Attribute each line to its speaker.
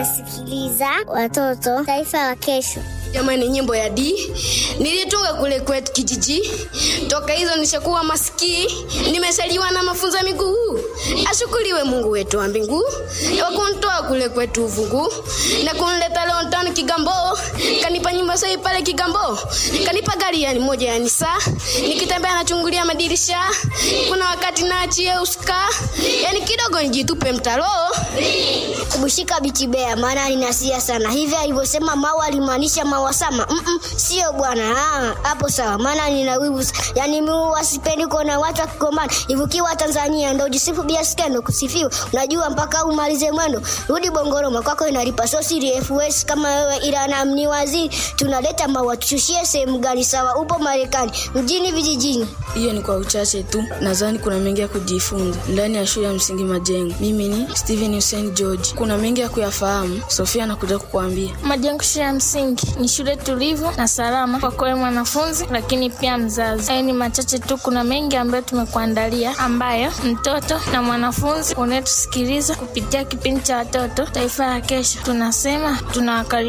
Speaker 1: Sikiliza watoto, taifa la kesho.
Speaker 2: Jamani, nyimbo ya D nilitunga kule kwetu kijiji. Toka hizo nishakuwa masikii, nimesaliwa na mafunzo ya miguu. Ashukuriwe Mungu wetu wa mbingu kwa kunitoa kule kwetu uvungu na kunileta leo ndani Kigambo. Kanipa nyumba sahi pale Kigambo, kanipa gari yani moja ya Nisa, nikitembea nachungulia madirisha. Kuna wakati naachia uska, yani kidogo nijitupe mtaro
Speaker 1: Kubushika bichibea, maana ninasia sana hivi alivyosema Maua alimaanisha Maua Sama. Mm -mm, sio bwana, Ah, hapo sawa, maana nina wivu, yani mimi wasipendi kuona watu wakigombana. Ivukiwa Tanzania ndio jisifu bia skendo kusifiwa, unajua mpaka umalize mwendo. Rudi Bongoroma kwako inalipa, so siri FS kama wewe, ila na mni waziri tunaleta Maua, tushushie sehemu gani? Sawa, upo Marekani mjini, vijijini
Speaker 3: Hiyo ni kwa uchache tu, nadhani kuna mengi ya kujifunza ndani ya shule ya msingi Majengo. Mimi ni Steven Hussein George, kuna mengi ya kuyafahamu. Sofia anakuja kukuambia.
Speaker 4: Majengo shule ya msingi ni shule tulivu na salama kwa kwa mwanafunzi, lakini pia mzazi. Haya ni machache tu, kuna mengi ambayo tumekuandalia, ambayo mtoto na mwanafunzi unayetusikiliza kupitia kipindi cha watoto taifa la kesho, tunasema tunawakaribisha